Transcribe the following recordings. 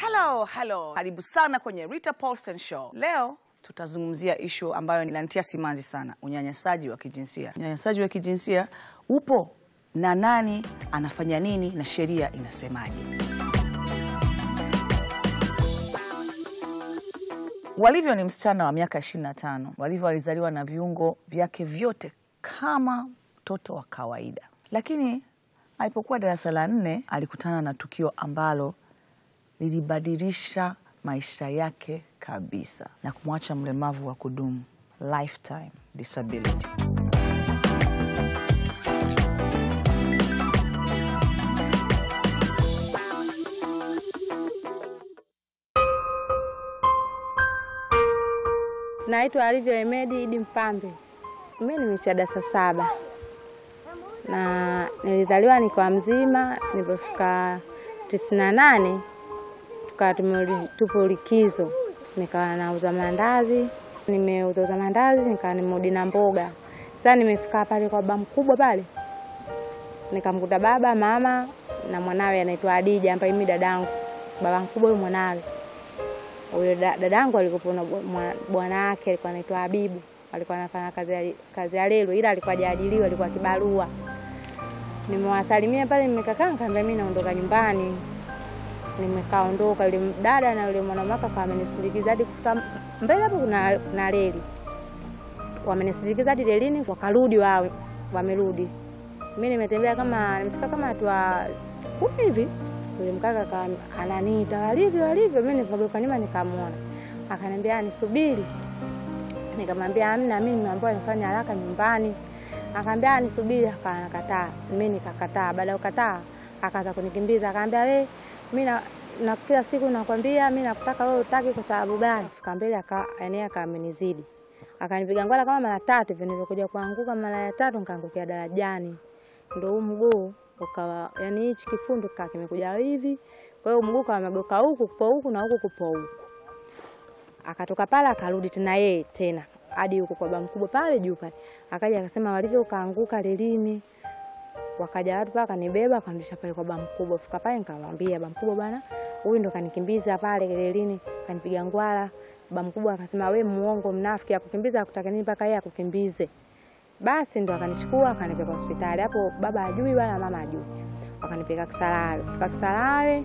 Hello, hello. Karibu sana kwenye Rita Paulsen Show. Leo tutazungumzia ishu ambayo inanitia simanzi sana, unyanyasaji wa kijinsia. Unyanyasaji wa kijinsia upo na nani anafanya nini na sheria inasemaje? Walivyo ni msichana wa miaka 25. Walivyo alizaliwa na viungo vyake vyote kama mtoto wa kawaida, lakini alipokuwa darasa la nne alikutana na tukio ambalo lilibadilisha maisha yake kabisa na kumwacha mlemavu wa kudumu, lifetime disability. Naitwa Alivyo Emedi Idi Mpambe. Mimi nimesha darasa saba na nilizaliwa nikiwa mzima. Nilipofika tisini na nane tukawa tumerudi- tupo likizo, nikawa nauza mandazi. Nimeuza uza mandazi, nikawa nimerudi na mboga. Sasa nimefika pale kwa baba mkubwa pale, nikamkuta baba mama na mwanawe anaitwa Adija, ambaye mimi dadangu, baba mkubwa huyo mwanawe huyo da- dadangu alikuwa na bwa- mwa- bwana wake alikuwa anaitwa Habibu, alikuwa anafanya kazi ya, kazi ya lelo, ila alikuwa hajaajiriwa, alikuwa kibarua. Nimewasalimia pale, nimekaa nikamwambia mimi naondoka nyumbani. Nimekaondoka, yule dada na yule mwanamke akawa amenisindikiza hadi kufika mbele hapo, kuna, kuna reli, wamenisindikiza hadi relini, wakarudi wao, wamerudi. Mimi nimetembea kama nimefika kama hatua kumi hivi yule mkaka akawa ananiita walivyo walivyo, mimi nikageuka nyuma nikamwona, akaniambia nisubiri. Nikamwambia amna, mimi nimeambiwa nifanye haraka nyumbani. Akaambia nisubiri, akanakataa. Mimi nikakataa. Baada ya kukataa, akaanza kunikimbiza, akaambia we, mimi na, na kila siku nakwambia mimi nakutaka wewe, utaki kwa sababu gani? Fika mbele aka yani akamenizidi, akanipiga ngwala kama mara tatu hivi. Nilikuja kuanguka mara ya tatu, nikaangukia darajani, ndio huu mguu ukawa yani hichi kifundo kikawa kimekuja hivi, kwa hiyo mguu kawa umegeuka huku kupo huku na huku kupo huku. Akatoka pale akarudi tena yeye tena hadi huko kwa baba mkubwa pale juu pale, akaja akasema walivyo ukaanguka lelini. Wakaja watu pale akanibeba akanirudisha pale kwa baba mkubwa. Fika pale nikamwambia baba mkubwa, bwana huyu ndo kanikimbiza pale lelini, kanipiga ngwala. Baba mkubwa akasema we muongo, mnafiki, akukimbiza akutaka nini mpaka yeye akukimbize? Basi ndo akanichukua akanipeleka hospitali. Hapo baba ajui wala mama ajui, wakanipeleka Kisarawe. Fika Kisarawe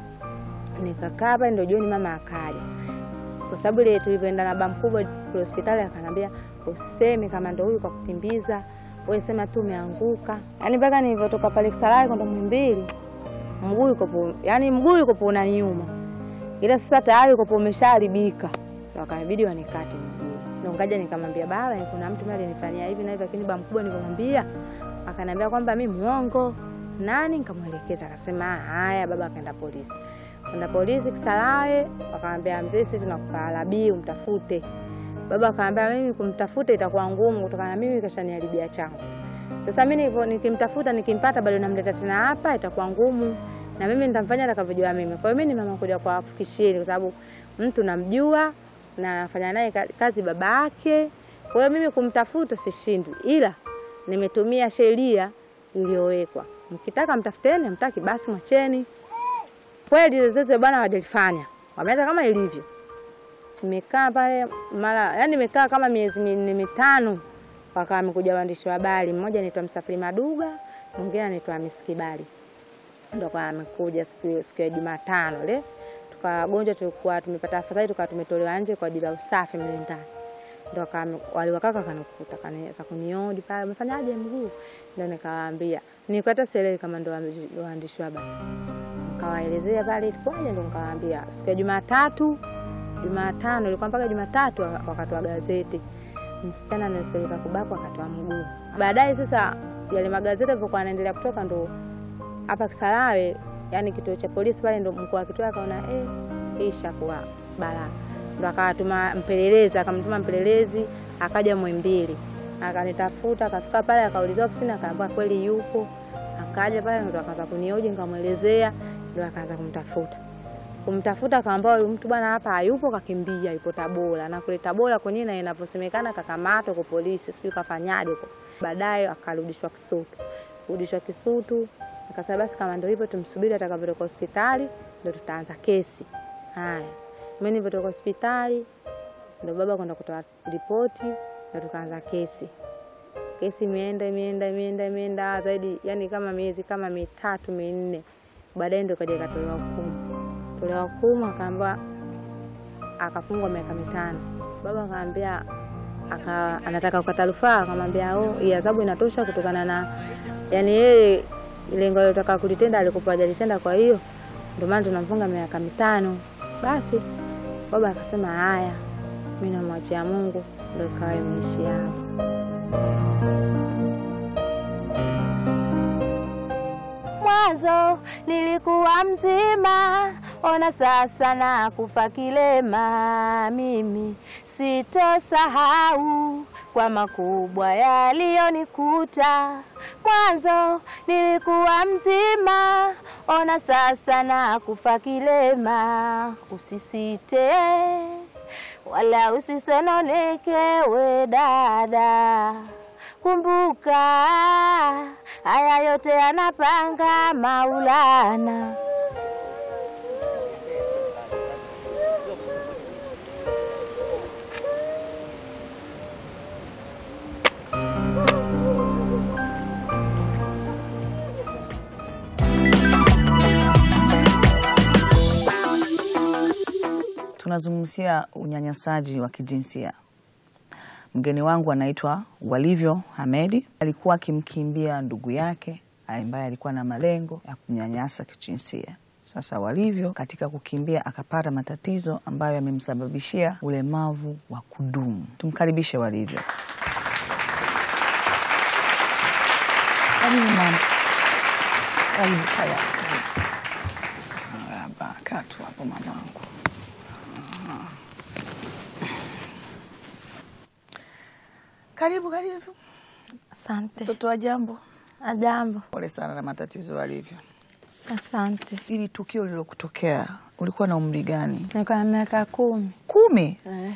nikakaa pale, ndo jioni mama akaja, kwa sababu ile tulivyoenda na baba mkubwa kule hospitali, akanambia usiseme kama ndo huyu kwa kukimbiza, wewe sema tu umeanguka. Yani mpaka nilivyotoka pale Kisarawe kwenda Muhimbili, mguu yuko po, yani mguu yuko po unaniuma, ila sasa tayari uko po umeshaharibika, ndo akanibidi wanikate mguu. Ndo ngaja nikamwambia baba, kuna mtu mimi alinifanyia hivi na hivi, lakini baba mkubwa nilivyomwambia akaniambia kwamba mimi muongo. Nani? Nikamwelekeza, akasema haya. Baba akaenda polisi, kwenda polisi Kisarawe, wakamwambia mzee, sisi tunakupa alabii umtafute. Baba akaambia mimi kumtafuta itakuwa ngumu, kutokana na mimi kashaniharibia changu. Sasa mimi nilivyo- nikimtafuta nikimpata, bado namleta tena hapa, itakuwa ngumu, na mimi nitamfanya atakavyojua mimi. Kwa hiyo mimi nimeamua kuja kuwafikishieni, kwa sababu mtu namjua na nafanya naye ka- kazi baba yake. Kwa hiyo mimi kumtafuta sishindwi, ila nimetumia sheria iliyowekwa. Mkitaka mtafuteni, mtaki basi mwacheni. Kweli zote bwana wajalifanya, wameacha kama ilivyo. Nimekaa pale mara, yani nimekaa kama miezi minne mitano, wakawa wamekuja waandishi wa habari, mmoja anaitwa Msafiri Maduga, mwingine anaitwa Hamisi Kibali, ndo kwa amekuja siku siku ya Jumatano ile tukagonjwa, tulikuwa tumepata afadhali, tukawa tumetolewa nje kwa ajili ya usafi mle ndani ndo kama waliwakaka kanikuta kanaweza kuniodi pale, umefanyaje mguu? Ndo nikawaambia nikata sielewi kama ndo waandishi- waandishi wa habari, nikawaelezea pale ilikuwaje, ndo nikawaambia siku ya Jumatatu, Jumatano ilikuwa mpaka Jumatatu wa- wakatoa gazeti, msichana anayesoleka kubakwa akatoa mguu. Baadaye sasa yale magazeti yalivyokuwa yanaendelea kutoka, ndo hapa Kisarawe, yani kituo cha polisi pale, ndo mkuu wa kituo akaona eh, hii ishakuwa balaa ndo akawatuma mpelelezi, akamtuma mpelelezi akaja Mwimbili akanitafuta, akafika pale akaulizwa ofisini, akaambiwa kweli yupo. Akaja pale ndo akaanza kunioji, nikamwelezea, ndo akaanza kumtafuta kumtafuta, akaambiwa huyu mtu bwana hapa hayupo, kakimbia, yupo Tabora. Na kule Tabora kwenyewe na inavyosemekana kakamatwa kwa polisi, sijui kafanyaje huko. Baadaye akarudishwa Kisutu, kurudishwa Kisutu, akasema basi kama ndio hivyo tumsubiri atakavyotoka hospitali ndio tutaanza kesi. Haya, mimi nilipotoka hospitali ndo baba kwenda kutoa ripoti, ndo tukaanza kesi. Kesi imeenda imeenda imeenda imeenda zaidi, yani kama miezi kama mitatu minne, baadaye ndo kaja ikatolewa hukumu. Tolewa hukumu, akaambiwa akafungwa miaka mitano. Baba akaambia aka, anataka kukata rufaa, akamwambia oh, hii adhabu inatosha kutokana na yani yeye lengo alilotaka kulitenda alikuwa hajalitenda, kwa hiyo ndio maana tunamfunga miaka mitano. Basi baba akasema haya, mimi namwachia Mungu, ndio ikawa imeishia hapo. Mwanzo nilikuwa mzima, ona sasa na kufa kilema. Mimi sitosahau kwa makubwa yaliyonikuta. Mwanzo nilikuwa mzima, ona sasa na kufa kilema. Usisite wala usisononeke, we dada, kumbuka haya yote yanapanga Maulana. Tunazungumzia unyanyasaji wa kijinsia. Mgeni wangu anaitwa Walivyo Hamedi, alikuwa akimkimbia ndugu yake ambaye alikuwa na malengo ya kunyanyasa kijinsia. Sasa Walivyo katika kukimbia akapata matatizo ambayo yamemsababishia ulemavu wa kudumu. Tumkaribishe Walivyo. Karibu mama. Karibu kaya. Marahaba. Kaa tu hapo mamangu. Karibu karibu. Asante. Mtoto wa jambo. Ajambo. Pole sana na matatizo Walivyo. Asante. Ili tukio lilokutokea ulikuwa na umri gani? Nilikuwa na miaka kumi. Kumi. Eh,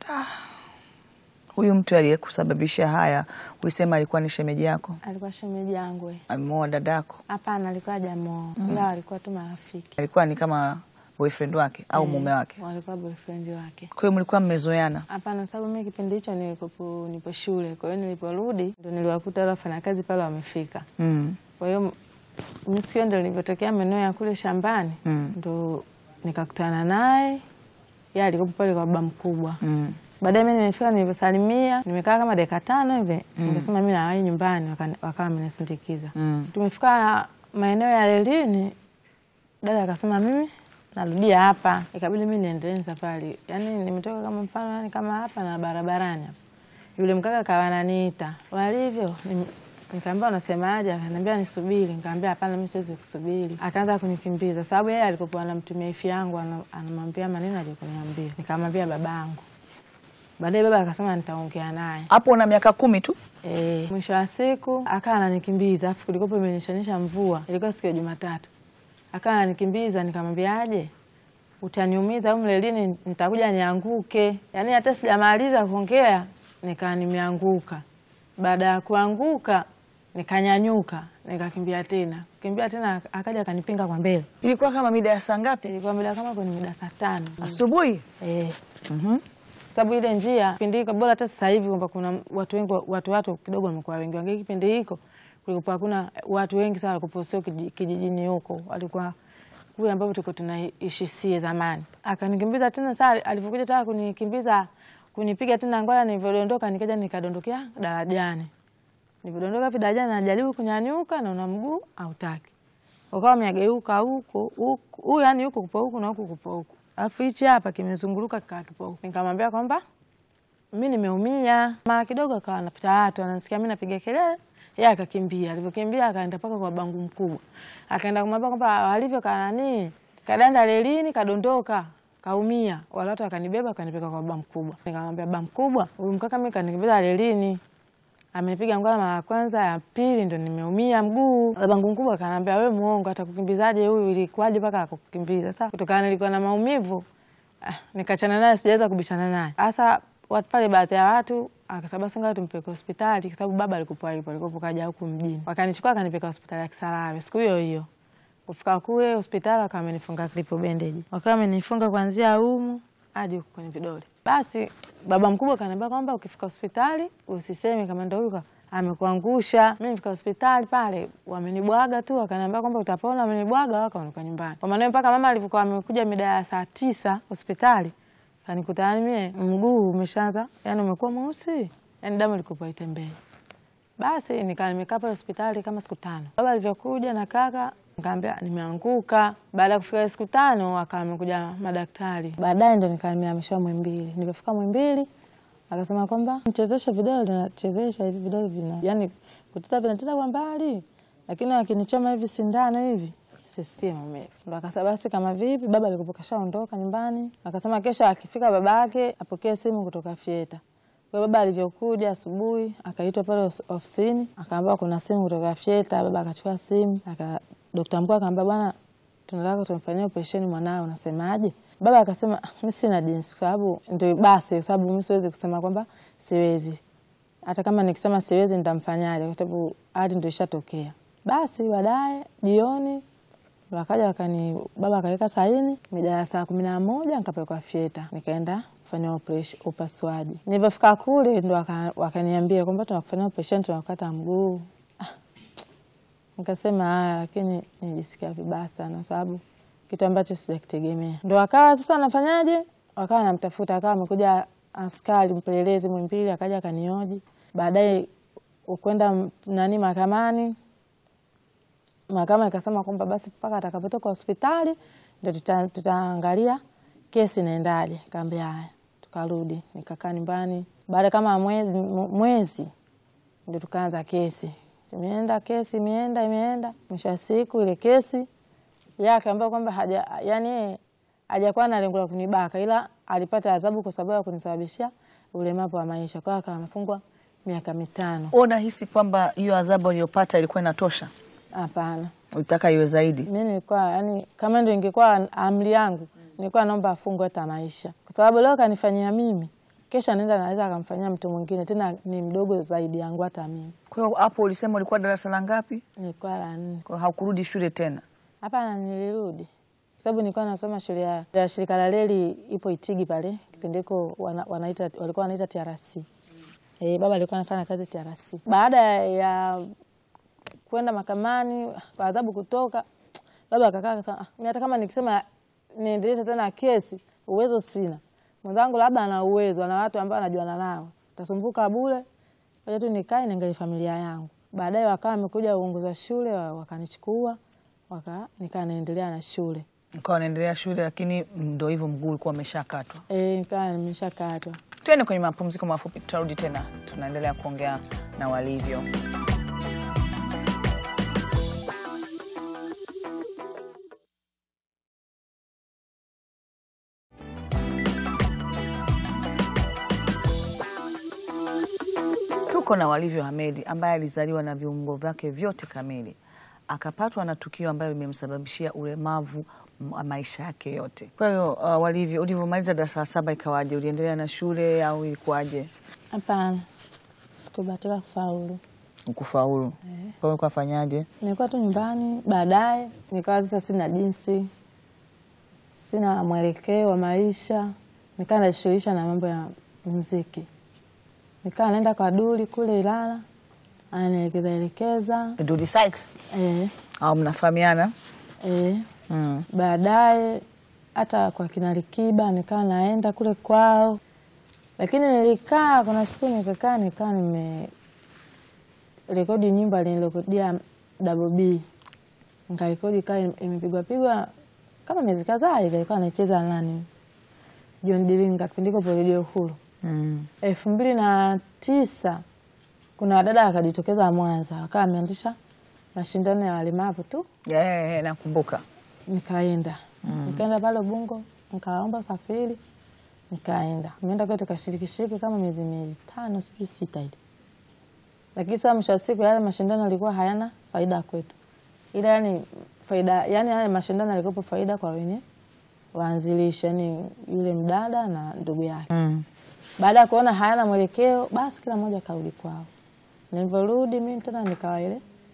Huyu mtu aliyekusababisha haya ulisema alikuwa ni shemeji yako, alikuwa shemeji yangu. eh. ameoa dadako, Hapana, alikuwa hajamoa ila walikuwa tu marafiki. alikuwa ni kama boyfriend wake au Eh, mume wake? Walikuwa boyfriend wake. Kwa hiyo mlikuwa mmezoeana? Hapana, sababu mimi kipindi hicho nilikopo nipo shule, kwa hiyo niliporudi ndo niliwakuta wale wafanyakazi pale wamefika. mm. Kwa hiyo mimi sikio ndo nilivyotokea maeneo ya kule shambani Mm. ndo nikakutana naye, yeye alikuwa pale kwa baba mkubwa. Mm. Baadaye mimi nimefika, nilivyosalimia nimekaa kama dakika tano hivi, nikasema mimi nawahi nyumbani, waka- wakawa wamenisindikiza. Mm. Tumefika maeneo ya lelini, dada akasema mimi narudia hapa, ikabidi mimi niendelee na safari. Yani nimetoka kama mfano, yani kama hapa na barabarani hapa, yule mkaka kawa ananiita walivyo Nim- Nikaambia unasemaje? Akaniambia nisubiri. Nikaambia hapana, mimi siwezi kusubiri. Akaanza kunikimbiza sababu yeye alikuwa anamtumia ifi yangu, ana- anamwambia maneno aliyoniambia. Nikamwambia babangu. Baadaye baba akasema nitaongea naye. Hapo una miaka kumi tu? E, mwisho wa siku akawa ananikimbiza, afu kulikuwa imenyeshanisha mvua, ilikuwa siku ya Jumatatu. Akawa ananikimbiza, nikamwambiaje, utaniumiza au mlelini, nitakuja nianguke. Yaani hata sijamaliza kuongea nikaa nimeanguka. Baada ya kuanguka nikanyanyuka, nikakimbia tena. Kimbia tena akaja akanipinga kwa mbele. Ilikuwa kama mida ya saa ngapi? Ilikuwa mida kama kwenye mida saa tano. Asubuhi? Eh. Mhm. sababu ile njia kipindi hiko bora hata sasa hivi kwamba kuna watu wengi watu watu kidogo wamekuwa wengi wangi kipindi hiko kulikuwa hakuna watu wengi sana walikuwa sio kiji- kijijini huko walikuwa kule ambapo tulikuwa tunaishi sie zamani akanikimbiza tena saa alivyokuja taka kunikimbiza kunipiga tena ngoja nilivyodondoka nikaja nikadondokea darajani nilivyodondoka hapo darajani najaribu kunyanyuka na una mguu hautaki ukawa amegeuka huko huku huyu yani huko kupo huku na huku kupo huku alafu hichi hapa kimezunguruka kikaa kipo huku nikamwambia kwamba mi nimeumia mara kidogo akawa anapita watu anasikia mi napiga kelele yeye akakimbia alivyokimbia akaenda mpaka kwa bangu mkubwa akaenda kumwambia kwamba walivyo kanani kadanda lelini kadondoka kaumia wale watu wakanibeba wakanipeka kwa baba mkubwa nikamwambia baba mkubwa huyu mkaka mi kanikimbiza lelini amenipiga ngwala mara ya kwanza, ya pili ndo nimeumia mguu. Babangu mkubwa akaniambia, we muongo, atakukimbizaje huyu? Ilikuwaje mpaka akukimbiza? Sasa kutokana nilikuwa na maumivu ah, nikachana naye, sijaweza kubishana naye. Sasa watu pale, baadhi ya watu akasema basi ngoja tumpeleke hospitali, kwa sababu baba alikuwa alipo alikuwa kaja huku mjini, wakanichukua akanipeleka hospitali ya Kisarawe siku hiyo hiyo Kufika kule hospitali wakawa amenifunga klipo bendeji, wakawa amenifunga kuanzia humu hadi huku kwenye vidole. Basi baba mkubwa kaniambia kwamba ukifika hospitali usiseme kama ndo huyu amekuangusha. Mi nifika hospitali pale, wamenibwaga tu, wakaniambia kwamba utapona, wamenibwaga wakaondoka nyumbani. Kwa maana mpaka mama alivyokuwa amekuja mida ya saa tisa hospitali kanikuta yani mie mguu umeshaanza yani umekuwa mweusi, yani damu ilikuwa itembei. Basi nikaa nimekaa pale hospitali kama siku tano. Baba alivyokuja na kaka nikaambia nimeanguka. Baada ya kufika siku tano akawa amekuja madaktari, baadaye ndo nikaa nimehamishwa Mwimbili. Nilipofika Mwimbili akasema kwamba mchezeshe vidole, nachezesha hivi vidole vina yani kuteta vinateta kwa mbali, lakini wakinichoma hivi sindano hivi sisikie maumivu. Ndo akasema basi kama vipi, baba alikuwa kashaondoka nyumbani, akasema kesho akifika babake apokee simu kutoka Fieta. Kwa hiyo baba alivyokuja asubuhi akaitwa pale os- ofisini, akaambiwa kuna simu kutoka Fieta. Baba akachukua simu, aka dokta mkuu akamwambia, bwana, tunataka tumfanyie operesheni mwanao, unasemaje? Baba akasema "Ah, mi sina jinsi, kwa sababu ndio basi, kwa sababu mi siwezi kusema kwamba siwezi. Hata kama nikisema siwezi nitamfanyaje? Kwa sababu hadi ndio ishatokea. Basi baadaye jioni wakaja wakani, baba akaweka saini mida ya saa kumi na moja nikapelekwa Fieta, nikaenda kufanya operation- upasuaji. Nilipofika kule ndo waka- wakaniambia kwamba tunakufanyia operesheni, tunakata mguu. Ah, Nikasema haya, lakini nijisikia vibaya sana, kwa sababu kitu ambacho sijakitegemea. Ndo wakawa sasa nafanyaje, wakawa namtafuta, akawa amekuja askari mpelelezi Mwimbili, akaja akanioji. Baadaye ukwenda nani mahakamani mahakama ikasema kwamba basi mpaka atakapotoka hospitali ndo tuta- tutaangalia kesi inaendaje. Kaambia haya, tukarudi nikakaa nyumbani. Baada kama mwezi, mwezi ndo tukaanza kesi. Imeenda kesi, imeenda imeenda, mwisho wa siku ile kesi yeye akaambiwa kwamba haja, yani yeye hajakuwa na lengo la kunibaka, ila alipata adhabu kwa sababu ya kunisababishia ulemavu wa maisha, kwa hiyo akawa amefungwa miaka mitano. Unahisi kwamba hiyo adhabu aliyopata ilikuwa inatosha? Hapana. Ulitaka iwe zaidi? Mi nilikuwa yani, kama ndio ingekuwa amri yangu, nilikuwa naomba afungwe hata maisha, kwa sababu leo kanifanyia mimi, kesho anaenda naweza akamfanyia mtu mwingine, tena ni mdogo zaidi yangu hata mimi. Kwa hiyo hapo ulisema ulikuwa darasa la ngapi? Nilikuwa la nne. Kwa hiyo haukurudi shule tena? Hapana, nilirudi kwa sababu nilikuwa nasoma shule ya, ya shirika la reli ipo Itigi pale kipindi hiko wana, wanaita, walikuwa wanaita TRC. E, baba alikuwa anafanya kazi TRC. Baada ya kwenda mahakamani kwa adhabu kutoka, baba akakaa akasema, ah, mimi hata kama nikisema niendeleze tena kesi uwezo sina. Mwenzangu labda ana uwezo, ana watu ambao anajuana nao, tasumbuka bure, ngoja tu nikae niangalie familia yangu. Baadaye wakawa wamekuja uongozi wa shule wa- wakanichukua waka nikaa naendelea na shule Ukawa unaendelea shule, lakini ndo hivyo mguu ulikuwa umeshakatwa. e, nikaa nimeshakatwa. Tuende kwenye mapumziko mafupi, tutarudi tena, tunaendelea kuongea na walivyo. Tuko na Walivyo Hamedi ambaye alizaliwa na viungo vyake vyote kamili, akapatwa na tukio ambayo limemsababishia ulemavu m- maisha yake yote. Kwa hiyo uh, Walivyo, ulivyomaliza darasa la saba ikawaje? Uliendelea na shule au ilikuwaje? Hapana, sikubahatika kufaulu. Ukufaulu? Kwa hiyo ulikuwa fanyaje? Nilikuwa tu nyumbani, baadaye nikawa sasa sina jinsi, sina mwelekeo wa maisha, nikawa najishughulisha na mambo ya muziki. Nikawa naenda kwa Duli kule Ilala, ananielekeza elekeza Dudi Sykes eh, au mnafahamiana? eh. Mm. Baadaye hata kwa kina Likiba nikawa naenda kule kwao, lakini nilikaa, kuna siku nikakaa nikaa nime rekodi nyimbo alinirekodia Double B, nikarekodi kaa imepigwa pigwa kama miezi kadhaa hivi, alikuwa anacheza nani, John Dilinga, kipindi iko redio Uhuru Mm. elfu mbili na tisa kuna wadada wakajitokeza Mwanza, wakawa wameanzisha mashindano ya walemavu tu Yeah, nakumbuka. nikaenda nikaenda pale Ubungo, nikaomba usafiri, nikaenda nimeenda kwetu, tukashiriki shiriki kama miezi mitano sijui sita hivi, lakini sasa mwisho wa siku yale mashindano yalikuwa hayana faida kwetu, ila yani faida yani yale mashindano yalikuwa faida kwa wenye waanzilishi, yani yule mdada na ndugu yake. Mm. Baada ya kuona hayana mwelekeo, basi kila mmoja karudi kwao. Nilivyorudi mimi tena nikawa ile, kwa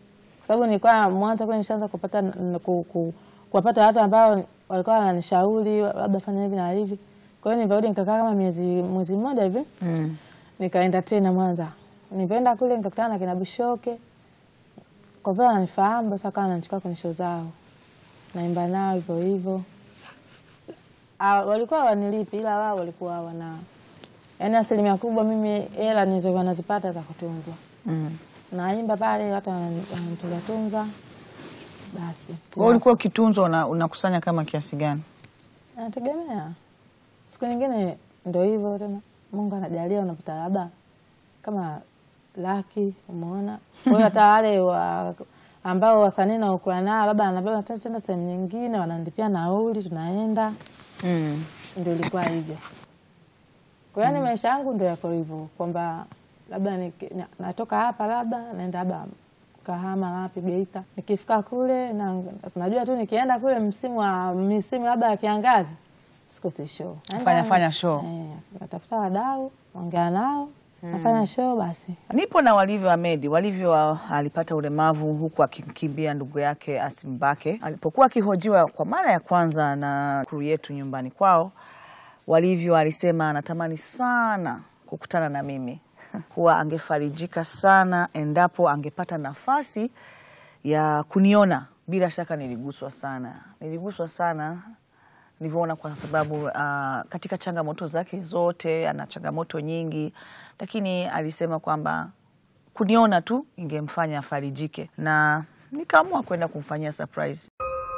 kwa sababu nilikuwa mwanzo kule nishaanza kupata n- ku, ku, kuwapata watu ambao walikuwa wananishauri labda fanya hivi na hivi. Kwa hiyo nilivyorudi nikakaa kama miezi mwezi mmoja hivi Mm. nikaenda tena Mwanza. Nilivyoenda kule nikakutana na kina Bishoke, kwa vile wananifahamu basi akawa ananichukua kwenye show zao, naimba nao hivyo hivyo. Ah, walikuwa wanilipi ila wao walikuwa wana yaani, asilimia kubwa mimi hela nilizokuwa nazipata za kutunzwa, Mm. naimba pale watu wanani- wananitunza tunza, basi Kwa hiyo ulikuwa ukitunzwa una- unakusanya kama kiasi gani? nategemea siku nyingine ndo hivyo tena, Mungu anajalia unapata labda kama laki, umeona. Kwa hiyo hata wale wa, ambao wasanii naokuwa nao labda anabeba tena tena sehemu nyingine, wananilipia nauli, tunaenda, Mm. ndio ilikuwa hivyo. Kwa hiyo ni maisha yangu ndio yako hivyo kwamba labda niki- na- natoka hapa labda naenda labda Kahama wapi Geita, nikifika kule na najua tu nikienda kule msimu wa misimu labda ya kiangazi sikosi show, Naenda- Fanya- fanya show. eh, natafuta wadau, ongea nao, nafanya show basi. Nipo na Walivyo Ahmed. Walivyo ah, alipata ulemavu huku akikimbia ndugu yake Asimbake. Alipokuwa akihojiwa kwa mara ya kwanza na kru yetu nyumbani kwao, Walivyo alisema anatamani sana kukutana na mimi, kuwa angefarijika sana endapo angepata nafasi ya kuniona. Bila shaka niliguswa sana, niliguswa sana nilivyoona kwa sababu uh, katika changamoto zake zote ana changamoto nyingi, lakini alisema kwamba kuniona tu ingemfanya afarijike, na nikaamua kwenda kumfanyia surprise.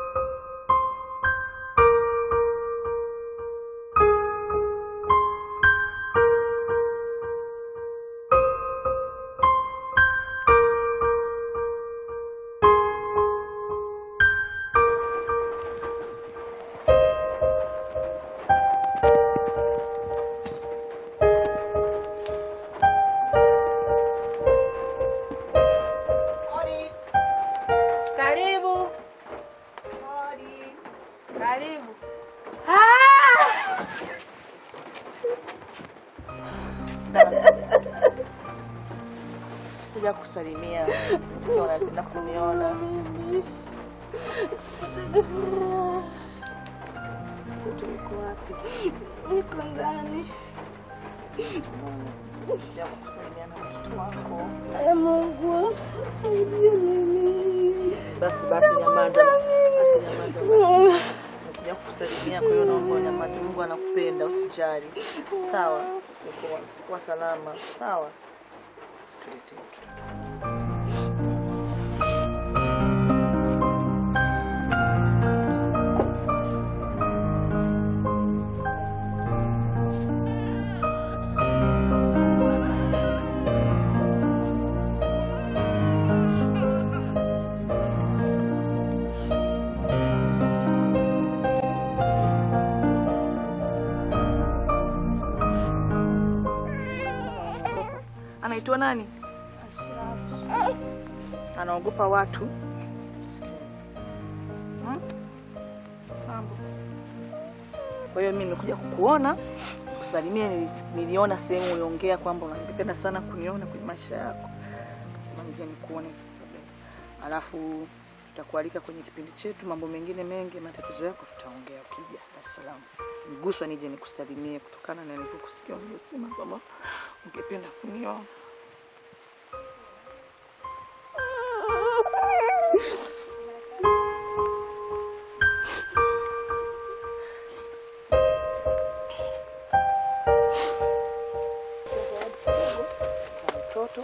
Karibu. Karibu. Kuja kusalimia, sikia wanapenda kuniona. Mtoto yuko wapi? Niko ndani. Kuja kusalimia na mtoto wako. Ee Mungu, saidie mimi. Basi basi, nyamaza basi, nyamaza basi. Nakuja kusalimia, kwa hiyo naomba unyamaze. Mungu anakupenda, usijali. Sawa, uko uko salama. Sawa, situletee mtoto. Anaitwa nani? Anaogopa watu. Hmm? Mambo. Kwa hiyo mimi nimekuja kukuona kusalimia. nili- Niliona sehemu uliongea kwamba unanipenda sana kuniona kwenye maisha yako, sema nije nikuone, alafu tutakualika kwenye kipindi chetu. Mambo mengine mengi, matatizo yako tutaongea ukija Dar es Salaam. Niguswa nije nikusalimie kutokana na nilivyokusikia ulivyosema kwamba ungependa kuniona. na mtoto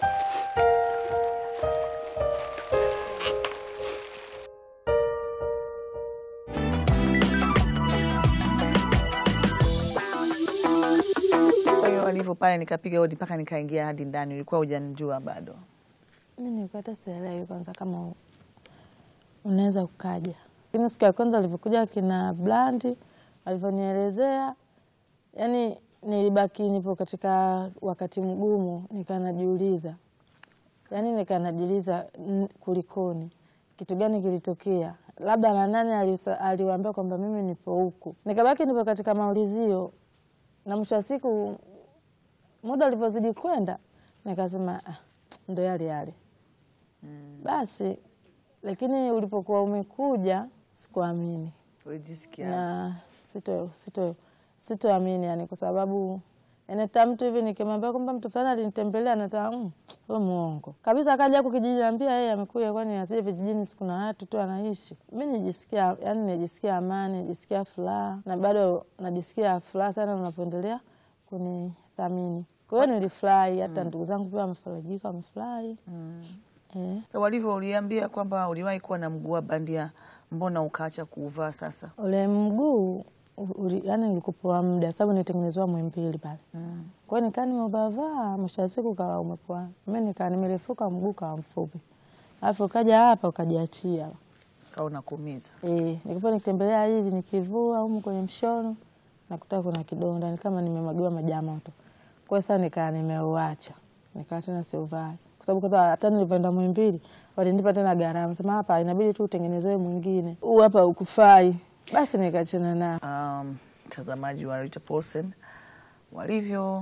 kwa hiyo walivyo pale, nikapiga hodi mpaka nikaingia hadi ndani. Ulikuwa hujanijua bado? Mi nilikuwa hata sielewi kwanza kama u- unaweza ukaja, lakini siku ya kwanza alivyokuja kina Blandi alivyonielezea, yani nilibaki nipo katika wakati mgumu, nikaa najiuliza, yani nikaa najiuliza n- kulikoni, kitu gani kilitokea, labda na nani aliusa- aliwaambia kwamba mimi nipo huku. Nikabaki nipo katika maulizio, na mwisho wa siku muda ulivyozidi kwenda nikasema ah, ndo yale yale basi lakini ulipokuwa umekuja sikuamini Ulijisikia na sito sito sitoamini yani, kwa sababu eneta mtu hivi nikimwambia kwamba mtu fulani alinitembelea anasema mm, wewe muongo kabisa. Akaja huku kijijini ambia yeye amekuja, kwani asije vijijini, si kuna watu tu anaishi. Mi nijisikia yani, nijisikia amani, nijisikia furaha na bado najisikia furaha sana unapoendelea kunithamini. Kwa hiyo nilifurahi, hata ndugu zangu pia wamefarajika, wamefurahi eh. So, walivyo uliambia kwamba uliwahi kuwa na mguu wa bandia, mbona ukaacha kuuvaa sasa? ule mguu uli- yani nilikupoa muda sababu nilitengenezewa mwimbili pale kwa hiyo nikaa nimeuvavaa, mwisho wa siku kawa umepoa. Mi nikaa nimerefuka, mguu kawa mfupi, alafu ukaja hapa ukajiachia. Kaona kuumiza. E, nikipo nikitembelea hivi nikivua humu kwenye mshono nakuta kuna kidonda, ni kama nimemwagiwa maji ya moto. Kwa hiyo sasa nikaa nimeuacha, nikaa tena siuvai, kwa sababu kwanza hata nilivyoenda Muhimbili walinipa tena gharama, sema hapa inabidi tu utengenezewe mwingine, huu hapa ukufai. Basi nikachana nao. Um, mtazamaji wa Rita Paulsen walivyo,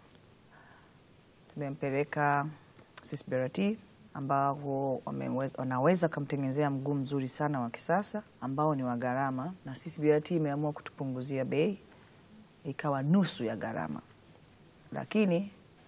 tumempeleka CCBRT ambao wameweza- wanaweza kumtengenezea mguu mzuri sana wa kisasa ambao ni wa gharama, na CCBRT imeamua kutupunguzia bei ikawa nusu ya gharama, lakini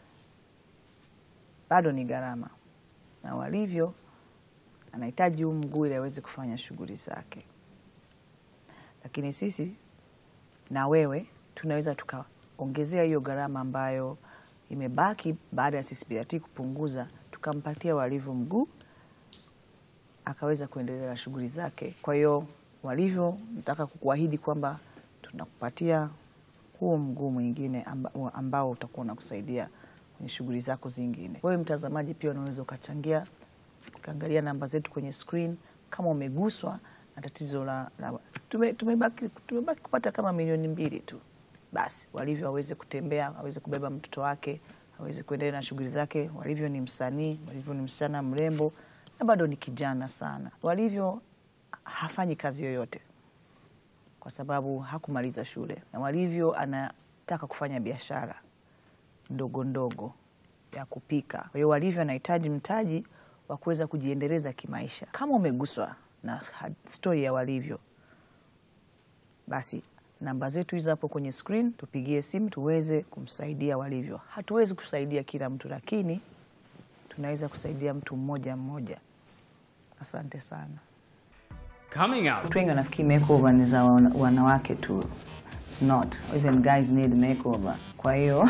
bado ni gharama, na walivyo anahitaji huu mguu ili aweze kufanya shughuli zake lakini sisi na wewe tunaweza tukaongezea hiyo gharama ambayo imebaki baada ya CCBRT kupunguza, tukampatia Walivyo mguu akaweza kuendelea na shughuli zake. Kwa hiyo Walivyo, nataka kukuahidi kwamba tunakupatia huo mguu mwingine amba, ambao utakuwa unakusaidia kwenye shughuli zako zingine. Wewe mtazamaji pia unaweza ukachangia ukaangalia namba zetu kwenye screen kama umeguswa na tatizo la, la tume, tumebaki, tumebaki kupata kama milioni mbili tu, basi Walivyo aweze kutembea, aweze kubeba mtoto wake, aweze kuendelea na shughuli zake. Walivyo ni msanii, Walivyo ni msichana mrembo na bado ni kijana sana. Walivyo hafanyi kazi yoyote kwa sababu hakumaliza shule, na Walivyo anataka kufanya biashara ndogo ndogo ya kupika. Kwa hiyo Walivyo anahitaji mtaji wa kuweza kujiendeleza kimaisha. Kama umeguswa na stori ya Walivyo, basi namba zetu hizo hapo kwenye screen, tupigie simu tuweze kumsaidia Walivyo. Hatuwezi kusaidia kila mtu, lakini tunaweza kusaidia mtu mmoja mmoja. Asante sana. Coming up. Watu wengi wanafikiri makeover ni za wana- wanawake tu. It's not. Even guys need makeover. Kwa hiyo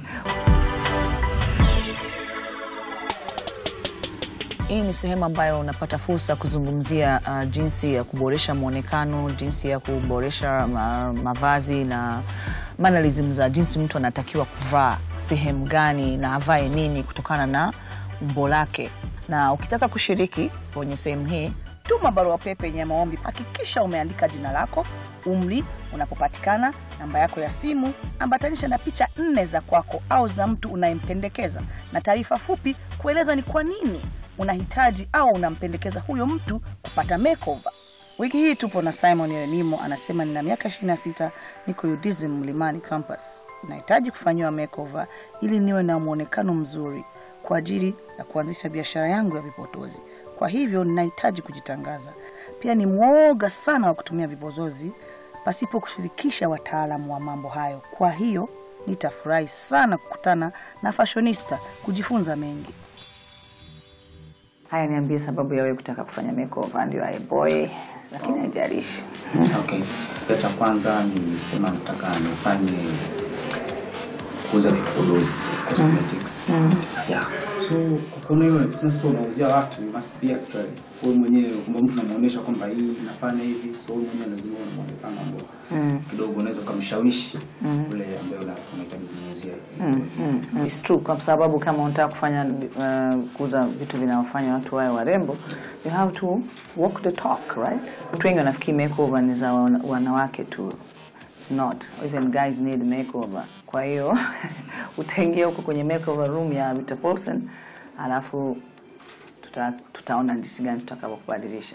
hii ni sehemu ambayo unapata fursa ya kuzungumzia uh, jinsi ya kuboresha mwonekano, jinsi ya kuboresha ma, mavazi na mannerism za jinsi mtu anatakiwa kuvaa sehemu gani na avae nini kutokana na umbo lake. Na ukitaka kushiriki kwenye sehemu hii, tuma barua pepe yenye maombi. Hakikisha umeandika jina lako, umri, unapopatikana, namba yako ya simu, ambatanisha na picha nne za kwako au za mtu unayempendekeza na taarifa fupi kueleza ni kwa nini unahitaji au unampendekeza huyo mtu kupata makeover. Wiki hii tupo na Simon Erenimo, anasema nina miaka 26, niko UDSM Mlimani campus. Nahitaji kufanyiwa makeover ili niwe na mwonekano mzuri kwa ajili ya kuanzisha biashara yangu ya vipodozi. Kwa hivyo ninahitaji kujitangaza. Pia ni mwoga sana wa kutumia vipodozi pasipo kushirikisha wataalamu wa mambo hayo. Kwa hiyo nitafurahi sana kukutana na fashionista kujifunza mengi. Haya, niambie sababu ya wewe kutaka kufanya makeover. Ndio aye boy, lakini haijalishi. Okay. Kitu cha kwanza ni sema nataka nifanye kuuza vipodozi cosmetics. Yeah. So kwa kuona hiyo sasa unauzia watu you must be actually wewe mwenyewe kwamba mtu unamuonesha kwamba hii nafanya hivi so wewe mwenyewe lazima uwe na muonekano ambao kidogo unaweza kumshawishi yule ambaye una- unahitaji kumuuzia. Mm, it's true kwa sababu kama unataka kufanya uh, kuuza vitu vinavyofanya watu wawe warembo you have to walk the talk right watu wengi wanafikiri makeover ni za wana- wanawake tu It's not even guys need makeover kwa hiyo utaingia huko kwenye makeover room ya Rita Paulsen alafu tuta, tutaona jinsi gani tutakavyokubadilisha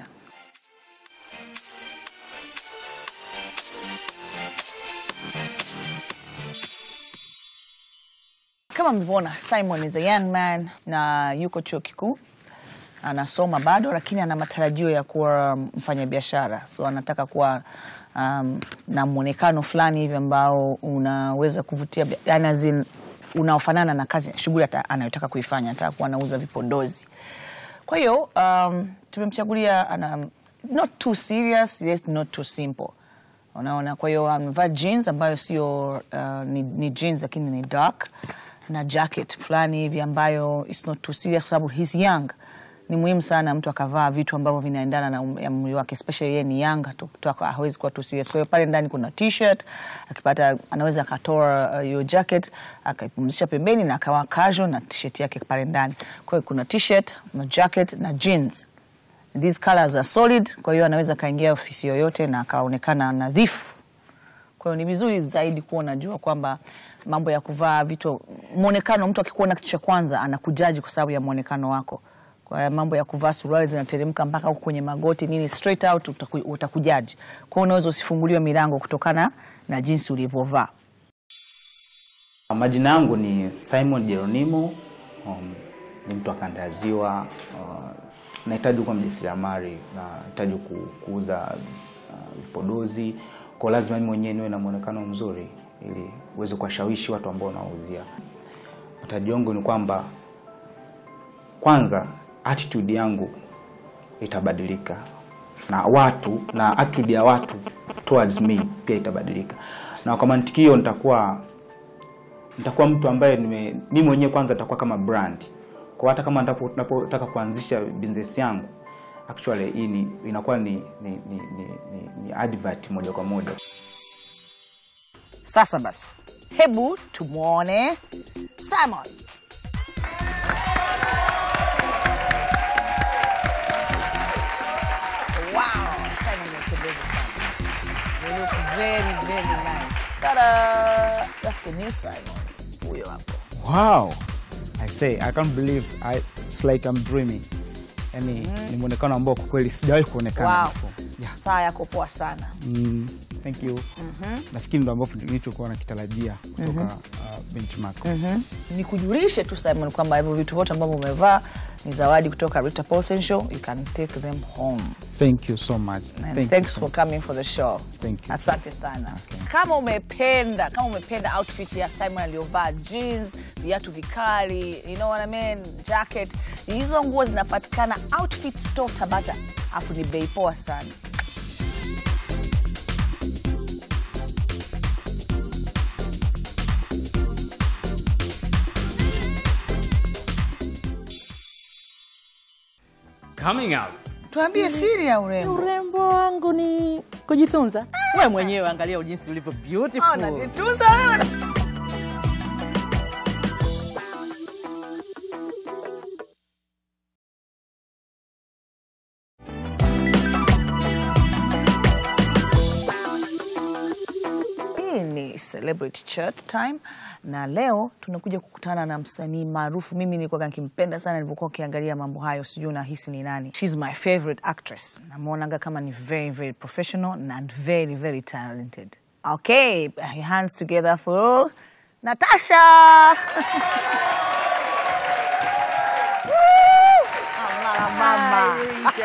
Kama mlivyoona Simon is a young man na yuko chuo kikuu anasoma bado, lakini ana matarajio ya kuwa mfanyabiashara, so anataka kuwa um, na mwonekano fulani hivi ambao unaweza kuvutia, bia- yani as in, unaofanana na kazi shughuli ata- anayotaka kuifanya. Anataka kuwa anauza vipodozi. Kwa hiyo um, tumemchagulia ana not too serious, yes, not too simple. Unaona, kwa hiyo amevaa jeans ambayo sio uh, ni, ni jeans lakini ni dark na jacket fulani hivi ambayo it's not too serious kwa sababu he's young. Ni muhimu sana mtu akavaa vitu ambavyo vinaendana na um- ya umri wake, especially yeye ni young, tu- tu- hawezi kuwa too serious. Kwa hiyo pale ndani kuna t-shirt, akipata anaweza akatoa uh, hiyo jacket akaipumzisha pembeni na akawa casual na t-shirt yake pale ndani. Kwa hiyo kuna t-shirt na jacket na jeans these colors are solid, kwa hiyo anaweza akaingia ofisi yoyote na akaonekana nadhifu. Kwa hiyo ni vizuri zaidi kuwa unajua kwamba mambo ya kuvaa vitu, mwonekano, mtu akikuona kitu cha kwanza anakujaji kwa sababu ya mwonekano wako. Kwa hiyo mambo ya kuvaa suruali zinateremka mpaka huko kwenye magoti nini, straight out utaku, utakujaji. Kwa hiyo unaweza usifunguliwe milango kutokana na jinsi ulivyovaa. Majina yangu ni Simon Jeronimo. Um, ni mtu wa kanda ya Ziwa. Uh, nahitaji kuwa mjasiriamali, nahitaji ku, kuuza uh, vipodozi kwa lazima mimi mwenyewe niwe na muonekano mzuri ili uweze kuwashawishi watu ambao nawauzia. Matarajio yangu ni kwamba kwanza attitude yangu itabadilika na watu na attitude ya watu towards me pia itabadilika, na kwa mantiki hiyo nitakuwa nitakuwa mtu ambaye nime mimi mwenyewe kwanza nitakuwa kama brand. Kwa hata kama ndapo- napotaka kuanzisha business yangu actually hii ni inakuwa ni ni, ni, ni, ni, ni advert moja kwa moja. Sasa basi, hebu tumwone Simon. Wow, Simon umependeza sana. You look very, very nice. Ta-da! That's the new Simon. Huyo hapo. Wow. I say I can't believe I, it's like I'm dreaming. Yani ni muonekano ambao kwa kweli sijawahi kuonekana Wow. before. Yeah. Saa yako poa sana. Mm, thank you. Nafikiri ndo ambavyo nilichokuwa nakitarajia kutoka uh, benchmark. Nikujulishe tu Simon kwamba hivyo vitu vyote ambavyo umevaa ni zawadi kutoka Rita Paulsen Show. You can take them home. Thank you so much. And Thank thanks you so for coming for the show. Thank you. Asante sana. Kama umependa, kama umependa outfit ya Simon aliyovaa jeans, viatu vikali, you know what I mean, jacket, hizo nguo zinapatikana Outfit Store Tabata, afu ni bei poa sana. Coming out. Tuambie siri ya urembo. Urembo wangu ni kujitunza. We mwenyewe angalia jinsi ulivyo beautiful. Oh, najitunza wewe. Hii ni Celebrity Chat Time na leo tunakuja kukutana na msanii maarufu. Mimi nilikuwa nikimpenda sana nilivyokuwa ukiangalia mambo hayo, sijui unahisi ni nani. She's my favorite actress. Namwonaga kama ni very very professional and very very talented. Okay, hands together for Natasha. Woo! Mama, mama.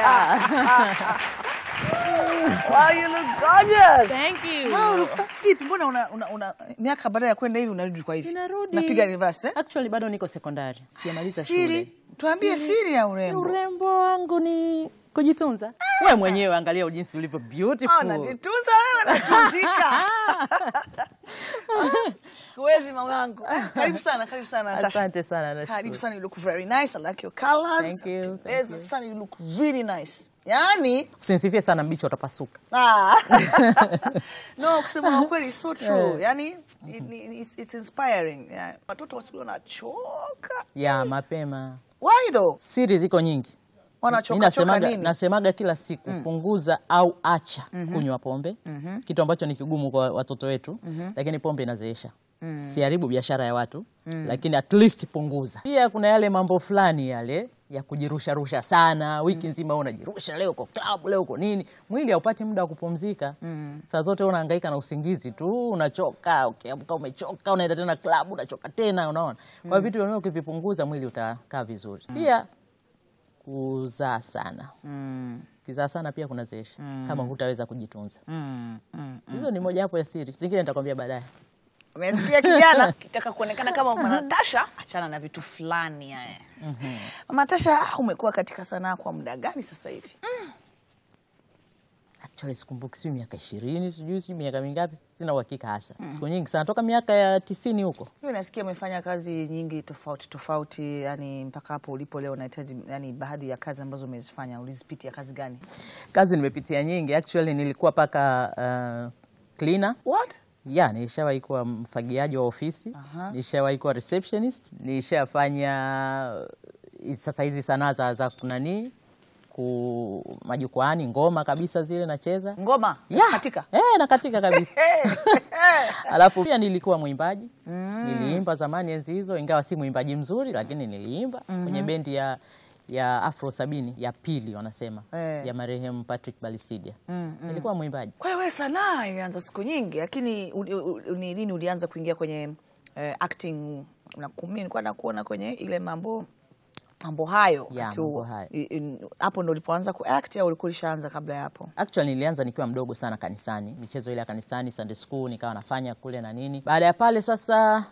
Wow, you look gorgeous. Thank you. Wow, look- vipi mbona una, una, una miaka baada ya kwenda hivi unarudi kwa hivi Ninarudi. napiga reverse eh? Actually bado niko sekondari. Sijamaliza siri shule. tuambie siri ya urembo Urembo wangu ni kujitunza. We mwenyewe angalia jinsi ulivyo beautiful. Oh, najitunza wewe natunzika sikuwezi mamangu karibu sana karibu sana Natasha. Asante sana nashukuru. karibu sana you look very nice i like your colors Thank you, thank Yes, you. sana you look really nice yani Usinisifie sana mbichi utapasuka. ah. no kusema ukweli so true yani it, it, it's, it's inspiring yeah. watoto wasikuwa wanachoka Ya mapema. why though Siri ziko nyingi. Mi wanachoka choka nasemaga, nini nasemaga kila siku punguza au acha kunywa pombe, kitu ambacho ni kigumu kwa watoto wetu, lakini pombe inazeesha. Siharibu biashara ya watu, lakini at least punguza. Pia kuna yale mambo fulani yale ya kujirusharusha sana, wiki nzima wewe unajirusha, leo uko club, leo uko nini, mwili haupati muda wa kupumzika. Saa zote wewe unahangaika na usingizi tu, unachoka, ukiamka umechoka, unaenda tena club, unachoka tena, unaona. Kwa hiyo vitu vyenyewe ukivipunguza, mwili utakaa vizuri. Pia kuzaa sana Mm. kizaa sana pia kunazeesha kama hutaweza kujitunza Mm. Mm. hizo ni mojawapo ya siri zingine nitakwambia baadaye Umesikia kijana, kitaka kuonekana kama Mama Natasha, achana na vitu fulani haya. Mama Natasha, umekuwa katika sanaa kwa muda gani sasa hivi? actually sikumbuki sijui miaka ishirini sijui sijui miaka mingapi sina uhakika hasa siku nyingi sana toka miaka ya tisini huko Mimi nasikia umefanya kazi nyingi tofauti tofauti, yani mpaka hapo ulipo leo unahitaji, yani baadhi ya kazi ambazo umezifanya ulizipitia kazi gani? kazi nimepitia nyingi actually nilikuwa paka uh, cleaner What? ya nilishawahi kuwa mfagiaji wa ofisi Aha. nilishawahi kuwa receptionist nilishafanya uh, sasa hizi sanaa za, za kunanii ku majukwaani ngoma kabisa zile nacheza Ngoma Ya. katika Eh, na katika kabisa alafu pia nilikuwa mwimbaji niliimba zamani enzi hizo ingawa si mwimbaji mzuri lakini niliimba kwenye bendi ya ya afro sabini ya pili wanasema Eh. ya marehemu patrick balisidia nilikuwa mwimbaji Kwa hiyo wewe sanaa ilianza siku nyingi, lakini uli- uli- ni lini ulianza kuingia kwenye eh, acting? Nakumbuka nilikuwa nakuona kwenye ile mambo mambo hayo Ya, wakati mambo huo. hayo. I- i- hapo ndo ulipoanza kuact au ulikuwa ulishaanza kabla ya hapo? Actually nilianza nikiwa mdogo sana kanisani, michezo ile ya kanisani, Sunday school nikawa nafanya kule na nini. Baada ya pale sasa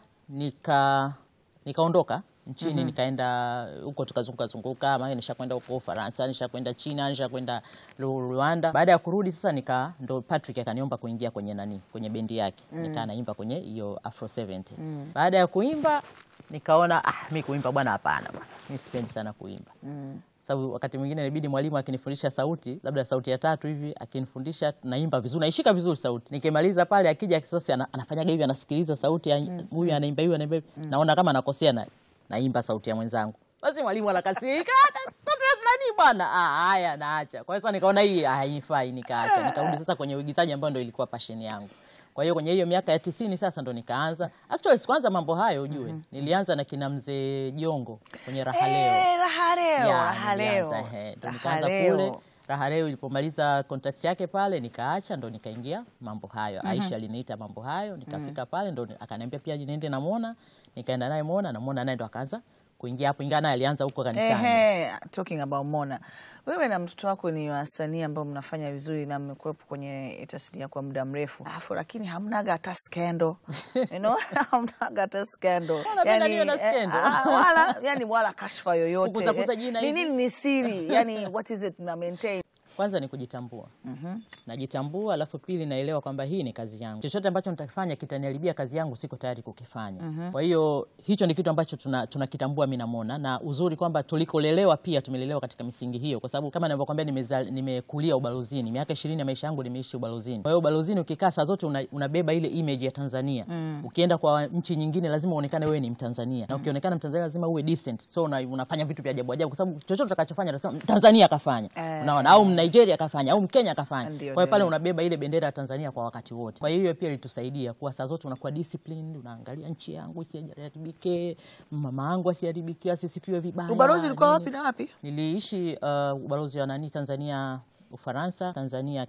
nika nikaondoka nchini nikaenda huko tukazunguka zunguka, maana nishakwenda huko Ufaransa, nishakwenda China, nishakwenda Ru- Rwanda. Baada ya kurudi sasa nika ndo Patrick akaniomba kuingia kwenye nani, kwenye bendi yake. Nikaa naimba kwenye hiyo Afro 70. Baada ya kuimba nikaona ah, mi kuimba bwana, hapana bwana, mi sipendi sana kuimba sababu wakati mwingine inabidi mwalimu akinifundisha sauti labda sauti ya tatu hivi akinifundisha naimba vizuri naishika vizuri sauti nikimaliza pale akija sasa ana- anafanyaga hivi anasikiliza sauti ya huyu anaimba hivi anaimba hivi naona kama nakosea na naimba sauti ya mwenzangu basi mwalimu anakasirika "Ah, mtoto wa nani bwana ah haya naacha kwa hiyo sasa nikaona hii haifai nikaacha nikarudi sasa kwenye uigizaji ambayo ndio ilikuwa passion yangu kwa hiyo kwenye hiyo miaka ya tisini sasa ndo nikaanza actually sikuanza mambo hayo ujue nilianza na kina mzee jongo kwenye raha leo Eh, raha leo, ya, raha leo. nilianza, ehe, ndo Raha nikaanza leo. kule raha leo ilipomaliza contract yake pale nikaacha ndo nikaingia mambo hayo aisha aliniita mambo hayo nikafika pale ndo akaniambia pia niende namwona nikaenda naye mwona namwona naye ndo akaanza kuingia hapo ingawa naye alianza huko kanisani Ehe, talking about Mona, wewe na mtoto wako ni wasanii ambao mnafanya vizuri na mmekuwepo kwenye tasnia kwa muda mrefu, alafu lakini hamnaga hata skendo you know? hamnaga hata skendo Unapenda niwe na skendo? wala, yani wala kashfa yoyote Kugusagusa jina ni hivi? nini ni siri yani what is it na maintain kwanza ni kujitambua najitambua alafu pili naelewa kwamba hii ni kazi yangu chochote ambacho nitakifanya kitaniharibia kazi yangu siko tayari kukifanya kwa hiyo hicho ni kitu ambacho tuna- tunakitambua mi namona na uzuri kwamba tulikolelewa pia tumelelewa katika misingi hiyo kwa sababu kama navyokwambia nimeza- nimekulia ubalozini miaka ishirini ya maisha yangu nimeishi ubalozini kwa hiyo ubalozini ukikaa saa zote una, unabeba ile image ya tanzania ukienda kwa nchi nyingine lazima uonekane wewe ni mtanzania na ukionekana mtanzania lazima uwe decent so una, unafanya vitu vya ajabu ajabu kwa sababu chochote utakachofanya utasema tanzania akafanya Eh. unaona au Nigeria akafanya au Mkenya akafanya. Ndio, Kwa hiyo pale ndio. unabeba ile bendera ya Tanzania kwa wakati wote. Kwa hiyo hiyo pia ilitusaidia kuwa saa zote unakuwa disciplined, unaangalia nchi yangu isiharibike, mama yangu asiharibikiwe, asisifiwe vibaya. ubalozi ulikuwa nini. wapi na wapi Niliishi uh, ubalozi wa nani Tanzania Ufaransa, Tanzania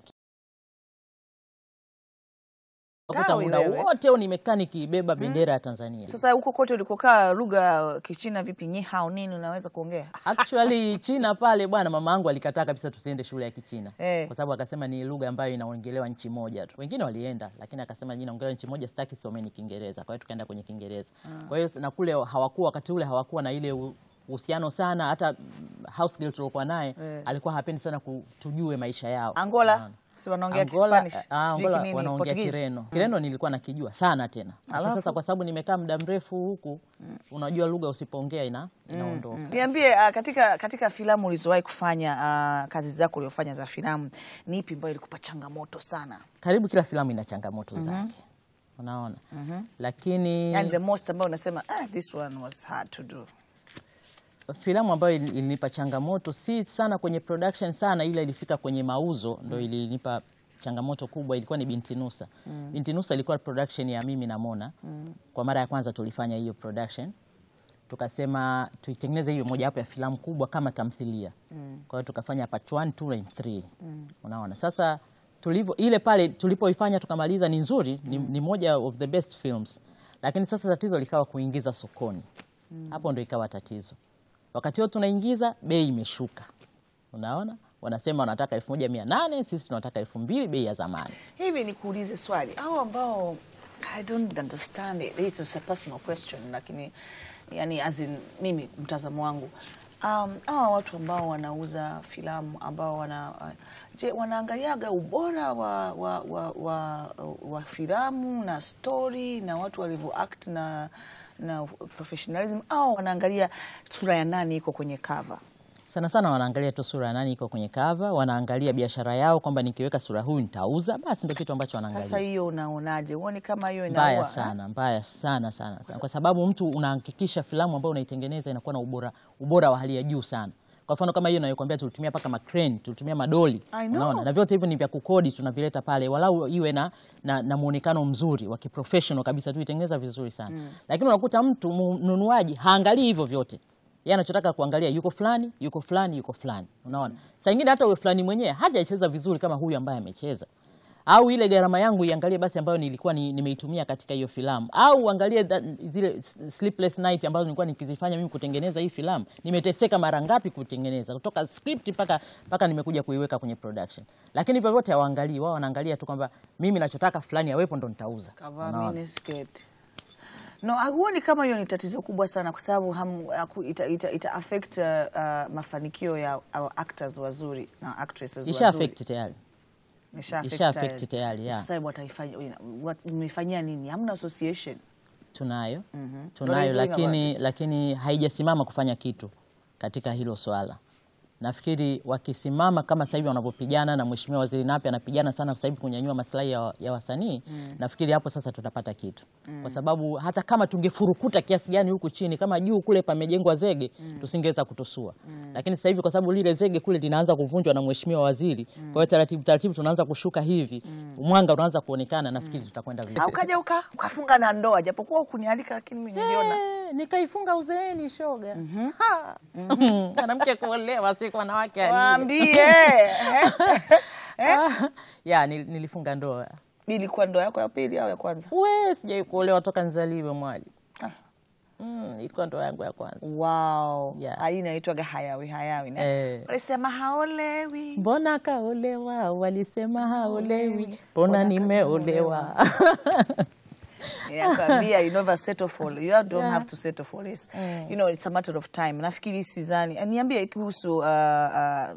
Kuta Tawi muda wewe. wote huu nimekaa nikibeba bendera ya Tanzania. sasa huko kote ulikokaa lugha kichina vipi nyi hao nini unaweza kuongea Actually China pale bwana, mama yangu alikataa kabisa tusiende shule ya Kichina Eh. kwa sababu akasema ni lugha ambayo inaongelewa nchi moja tu. Wengine walienda, lakini akasema jina inaongelewa nchi moja, sitaki someni Kiingereza. Kwa hiyo tukaenda kwenye Kiingereza. Kwa hiyo na kule hawakuwa wakati ule hawakuwa na ile u- uhusiano sana. Hata mm, house girl tuliokuwa naye Eh. alikuwa hapendi sana kutujue maisha yao. Angola Unaona. si wanaongea Angola, Kispanish ah, sijui Angola kinini, wanaongea Portuguese? Kireno. Kireno nilikuwa nakijua sana tena. Lakini Alafu? sasa kwa sababu nimekaa muda mrefu huku, unajua lugha usipoongea ina inaondoka. Niambie uh, katika, katika filamu ulizowahi kufanya uh, kazi zako uliofanya za filamu ni ipi ambayo ilikupa changamoto sana? Karibu kila filamu ina changamoto zake. Unaona? Lakini Yani the most ambayo unasema ah, this one was hard to do. filamu ambayo ili- ilinipa changamoto si sana kwenye production sana, ila ilifika kwenye mauzo ndo ilinipa changamoto kubwa. Ilikuwa ni Binti Nusa. Binti Nusa ilikuwa production ya mimi na Mona. Kwa mara ya kwanza tulifanya hiyo production, tukasema tuitengeneze hiyo mojawapo ya filamu kubwa kama tamthilia. Kwa hiyo tukafanya part 1, 2 and 3. Unaona sasa tulivyo ile pale tulipoifanya tukamaliza, ni nzuri, ni, ni moja of the best films, lakini sasa tatizo likawa kuingiza sokoni. Hapo ndo ikawa tatizo wakati huo tunaingiza bei imeshuka unaona wanasema wanataka elfu moja mia nane sisi tunataka elfu mbili bei ya zamani Hivi nikuulize swali, hao ambao I don't understand it. It's a personal question, lakini yani as in, mimi mtazamo wangu um, hawa watu ambao wanauza filamu ambao wana uh, je, wanaangaliaga ubora wa, wa, wa, wa, wa filamu na story na watu walivyo act na na professionalism au wanaangalia sura ya nani iko kwenye cover? sana sana wanaangalia tu sura ya nani iko kwenye kava wanaangalia biashara yao kwamba nikiweka sura huyu nitauza basi ndio kitu ambacho Sasa wanaangalia hiyo unaonaje? Huoni kama hiyo mbaya inaua? sana mbaya sana sana, sana. kwa sababu mtu unahakikisha filamu ambayo unaitengeneza inakuwa na ubora, ubora wa hali ya juu sana kwa mfano kama hiyo nayokwambia tulitumia mpaka macrane tulitumia madoli I know. unaona na vyote hivyo ni vya kukodi tunavileta pale walau iwe na, na, na muonekano mzuri wa kiprofessional kabisa tuitengeneza vizuri sana lakini unakuta mtu mnunuaji haangalii hivyo vyote yeye anachotaka kuangalia yuko fulani yuko fulani yuko fulani unaona saa ingine hata uwe fulani mwenyewe hajacheza vizuri kama huyu ambaye amecheza au ile gharama yangu iangalie basi ambayo nilikuwa ni, nimeitumia katika hiyo filamu au uangalie that- zile s- sleepless night ambazo nilikuwa nikizifanya mimi kutengeneza hii filamu nimeteseka mara ngapi kutengeneza kutoka script mpaka mpaka nimekuja kuiweka kwenye production lakini vyovyote hawaangalii wao wanaangalia tu kwamba mimi nachotaka fulani awepo ndo nitauza Kavaa Unaona? miniskirt. No, huoni kama hiyo ni tatizo kubwa sana kwa sababu ham- haku- ita, ita, ita affect uh, uh, mafanikio ya our actors wazuri na actresses isha wazuri. affect tayari Isha affect isha affect tayari, yeah. Sasa wataifanya wat- mmefanyia nini? Hamna association. tunayo What are tunayo you doing lakini, lakini haijasimama kufanya kitu katika hilo swala nafikiri wakisimama kama sasa hivi wanavyopigana na mheshimiwa waziri Nape anapigana sana sasa hivi kunyanyua maslahi ya, ya wasanii nafikiri hapo sasa tutapata kitu kwa sababu hata kama tungefurukuta kiasi gani huku chini kama juu kule pamejengwa zege tusingeweza kutusua lakini sasa hivi kwa sababu lile zege kule linaanza kuvunjwa na mheshimiwa waziri kwa hiyo taratibu taratibu tunaanza kushuka hivi mwanga unaanza kuonekana nafikiri tutakwenda vizuri Au kaja uka ukafunga na ndoa japokuwa ukunialika lakini mimi niliona. Eh, nikaifunga uzeeni shoga Ha! mwanamke kuolewa si kwa wanawake aliye. Waambie. Ah, ya nil- nilifunga ndoa Ilikuwa ndoa yako ya pili au ya kwanza? we sijai kuolewa toka nzaliwe mwali Ah. mm, ilikuwa ndoa yangu ya kwanza Wow. Yeah. Hii inaitwaga hayawi hayawi. ne? Eh. Walisema haolewi. mbona kaolewa walisema haolewi Mbona mbona nimeolewa Nakwambia you never settle for you don't have to settle for this. You know it's a matter of time. Nafikiri sidhani. Niambie kuhusu uh, uh,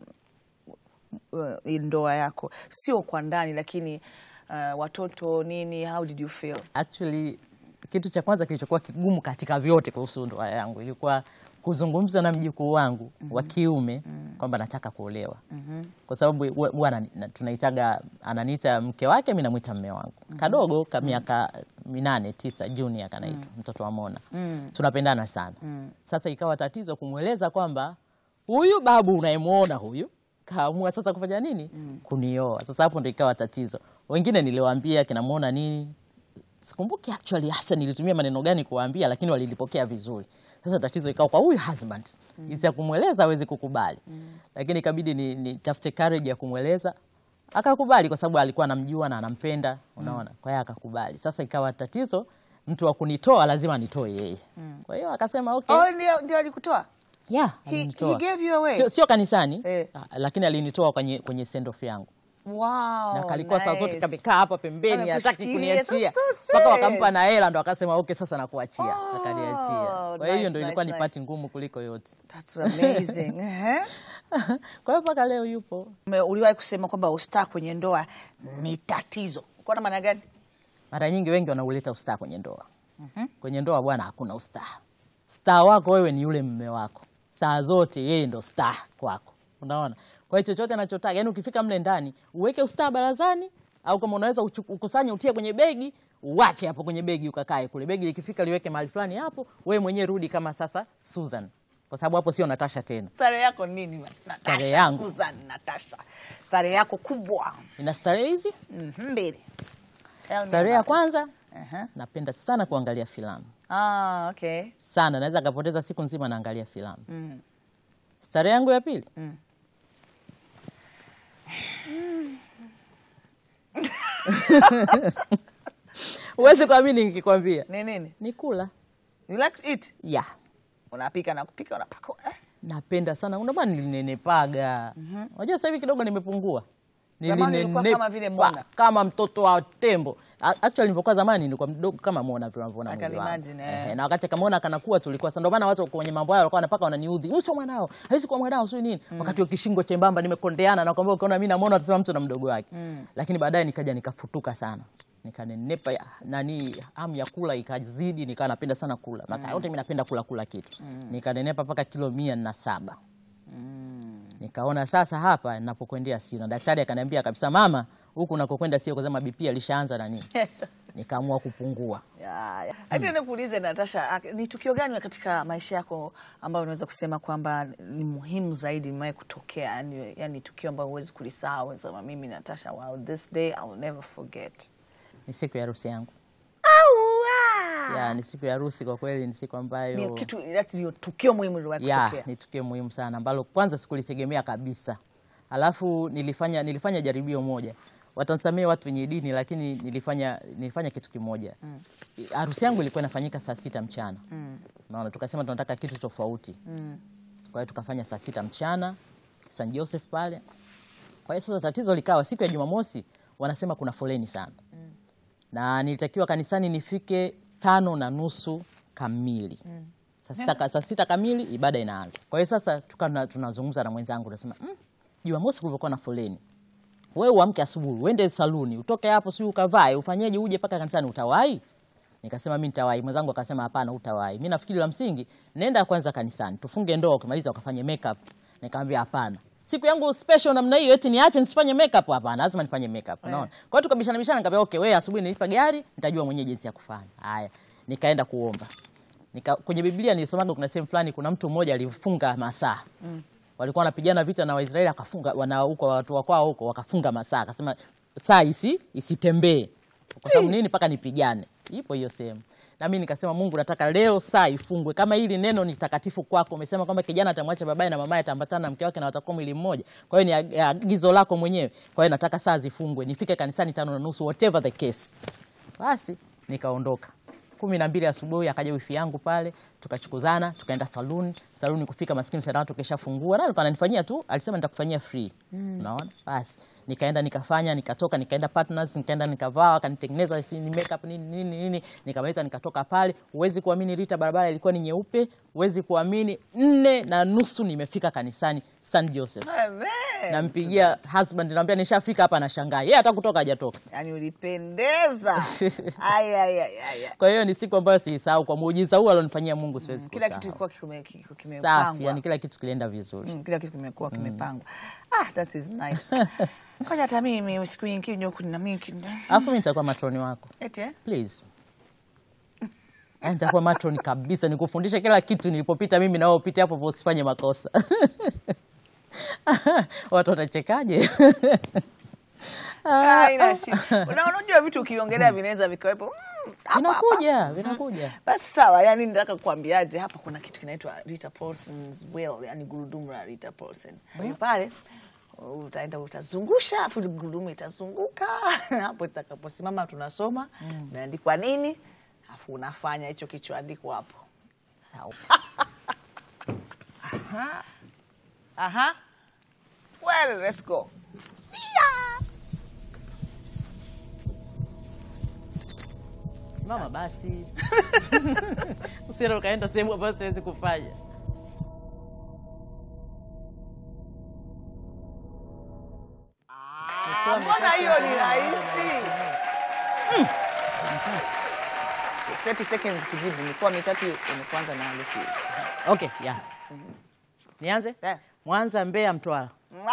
uh, hii ndoa yako, sio kwa ndani, lakini uh, watoto nini, how did you feel? actually kitu cha kwanza kilichokuwa kigumu katika vyote kuhusu ndoa yangu ilikuwa kuzungumza na mjukuu wangu wa kiume kwamba nataka kuolewa kwa sababu wa- huwa anani- na- tunaitaga ananiita mke wake mi namwita mme wangu kadogo ka miaka minane tisa junior kanaitwa mtoto wa Mona tunapendana sana sasa ikawa tatizo kumweleza kwamba huyu babu unayemwona huyu kaamua sasa kufanya nini kunioa sasa hapo ndo ikawa tatizo wengine niliwaambia kinamwona nini sikumbuki actually hasa nilitumia maneno gani kuwaambia lakini walilipokea vizuri sasa tatizo ikawa kwa huyu husband jinsi ya kumweleza awezi kukubali lakini ikabidi ni, ni tafute courage ya kumweleza akakubali kwa sababu alikuwa anamjua na anampenda unaona kwa hiyo akakubali sasa ikawa tatizo mtu wa kunitoa lazima nitoe yeye kwa hiyo akasema okay Oh, ndio ndio alikutoa. yeah, He, alinitoa. he gave you away. sio, sio kanisani Eh. ah, lakini alinitoa kwenye, kwenye send off yangu Wow. na kalikuwa saa zote nice. kamekaa hapa pembeni hataki Amekushikilia. kuniachia That's so mpaka sweet. wakampa na hela ndo akasema okay sasa nakuachia Oh, akaniachia kwa hiyo nice, ndo ilikuwa nice, ni pati nice. ngumu kuliko yote That's amazing. Ehe. kwa hiyo mpaka leo yupo Ume- Uliwahi kusema kwamba ustaa kwenye ndoa ni tatizo. Kwa na maana gani? mara nyingi wengi wanauleta ustaa kwenye ndoa kwenye ndoa bwana hakuna ustaa staa wako wewe ni yule mme wako saa zote yeye ndo staa kwako unaona kwa hiyo chochote anachotaka yani ukifika mle ndani uweke ustaa barazani au kama unaweza uchu- ukusanye utie kwenye begi uwache hapo kwenye begi ukakae kule begi likifika liweke mahali fulani hapo wewe mwenyewe rudi kama sasa Susan kwa sababu hapo sio Natasha tena Starehe yako nini? Natasha, Starehe yangu. Susan, Natasha. Starehe yako kubwa. ina starehe hizi Mhm, Mbili. Tell me starehe ya about it. kwanza Aha. napenda sana kuangalia filamu Ah, okay. sana naweza kapoteza siku nzima naangalia filamu Mm. starehe yangu ya pili Mm. huwezi kuamini nikikwambia Ni nini? ni kula You like to eat? ya Unapika na kupika unapaka. Eh? napenda sana ndio maana nilinenepaga unajua sasa hivi kidogo nimepungua Zamani ulikuwa Nilinenepa kama vile Mona. kama mtoto wa tembo A- actually nilipokuwa zamani nilikuwa mdogo kama Mona vile unavyoona I can mwili wangu. imagine, eh. Ehe, na wakati kamaona kanakuwa tulikuwa sasa ndio maana watu kwenye mambo yao walikuwa wanapaka wananiudhi huyu sio mwanao hawezi kuwa mwanao sio nini wakati wa kishingo chembamba nimekondeana na kwamba ukiona mimi namuona utasema mtu na mdogo wake lakini baadaye nikaja nikafutuka sana nikanenepa ya- nani hamu ya kula ikazidi nikawa napenda sana kula masaa yote mimi napenda kula kula kitu nikanenepa mpaka kilo mia na saba nikaona sasa hapa ninapokwendea sio na daktari akaniambia kabisa mama huku unakokwenda sio kwa sababu BP alishaanza na nini nikaamua kupungua Ya, ya. Hadi nikuulize Natasha, ak- ni tukio gani katika maisha yako ambayo unaweza kusema kwamba ni muhimu zaidi imewahi kutokea, yani, yani tukio ambayo huwezi kulisahau, unasema mimi Natasha, wow, this day I will never forget. ni siku ya harusi yangu Aua! ya ni siku ya harusi kwa kweli ni siku ambayo Ni kitu ati ndio tukio muhimu liliwahi ya kutokea. ni tukio muhimu sana ambalo kwanza sikulitegemea kabisa alafu nilifanya nilifanya jaribio moja watansamia watu wenye dini lakini nilifanya nilifanya kitu kimoja harusi yangu ilikuwa inafanyika saa sita mchana naona tukasema tunataka kitu tofauti kwa hiyo tukafanya saa sita mchana St Joseph pale kwa hiyo sasa tatizo likawa siku ya Jumamosi wanasema kuna foleni sana na nilitakiwa kanisani nifike tano na nusu kamili saa sita, saa sita kamili ibada inaanza. Kwa hiyo sasa tukawa tunazungumza na mwenzangu tunasema mm, Jumamosi kulivyokuwa na foleni, wewe uamke asubuhi uende saluni utoke hapo, sijui ukavae ufanyeje, uje mpaka kanisani, utawahi? Nikasema mi nitawahi. Mwenzangu akasema hapana, utawahi. Mi nafikiri la msingi nenda kwanza kanisani tufunge ndoa, ukimaliza ukafanye makeup. Nikamwambia hapana, siku yangu special namna hiyo, eti niache nisifanye makeup? Hapana, lazima nifanye makeup. Unaona? Kwa hiyo tukabishana bishana, nikamwambia okay, wewe asubuhi nilipa gari, nitajua mwenyewe jinsi ya kufanya. Haya, nikaenda kuomba. Nika, kwenye Biblia nilisomaga kuna sehemu fulani kuna mtu mmoja alifunga masaa walikuwa wanapigana vita na Waisraeli akafunga wana huko watu wa kwao huko wakafunga masaa, akasema saa isi isitembee kwa sababu nini? Mpaka nipigane. Ipo hiyo sehemu. Na mimi nikasema, Mungu, nataka leo saa ifungwe. Kama hili neno ni takatifu kwako, umesema kwamba kijana atamwacha babaye na mamaye, ataambatana na mke wake na watakuwa mwili mmoja. Kwa hiyo ni ag- agizo lako mwenyewe. Kwa hiyo nataka saa zifungwe, nifike kanisani tano na nusu, whatever the case. Basi nikaondoka kumi na mbili asubuhi akaja wifi yangu pale, tukachukuzana tukaenda saluni. Saluni kufika maskini sana watu keshafungua, na alikuwa ananifanyia tu, alisema nitakufanyia free. Unaona, basi nikaenda nikafanya, nikatoka, nikaenda partners, nikaenda nikavaa, akanitengeneza si ni makeup nini nini nini, nikamaliza nikatoka pale. Huwezi kuamini, Rita, barabara ilikuwa ni nyeupe, huwezi kuamini, nne na nusu nimefika kanisani St Joseph. Amen. Nampigia husband, namwambia nishafika hapa, nashangaa yeye hata kutoka hajatoka. Yani ulipendeza. Ay, ay, ay, ay, ay. Kwa hiyo ni siku ambayo siisahau, kwa muujiza huu alionifanyia Mungu siwezi Kila kusahau. kitu kilikuwa kime- kime- safi, kimepangwa. yani kila kitu kilienda vizuri. Mm, kila kitu kimekuwa kimepangwa. Ah, that is nice. Ngoja hata mimi siku nyingine huku nina mimi Alafu mimi nitakuwa matroni wako eti eh? please. Yaani nitakuwa matroni kabisa, nikufundishe kila kitu nilipopita mimi, na wewe upite hapo hapo, usifanye makosa. Watu watachekaje? Ah, ina shida. Una- Unajua vitu ukiongelea vinaweza vikawepo mm, hapa, hapa. Vinakuja, vinakuja. Basi sawa, yani nataka kuambiaje hapa kuna kitu kinaitwa Rita Paulson's Well, yani gurudumu la Rita Paulson. Kwa hiyo pale utaenda utazungusha, afu gurudumu itazunguka hapo itakaposimama tunasoma imeandikwa nini, afu unafanya hicho kichoandikwa hapo. Sawa. Aha. Aha. Well, let's go. Simama basi, usiende ukaenda sehemu ambayo siwezi kufanya. Ah, Mbona hiyo ni rahisi? 30 seconds kujibu, mikoa mitatu imekuanza na herufi. Okay, yeah. Nianze? Eh. Mwanza, Mbeya, Mtwara.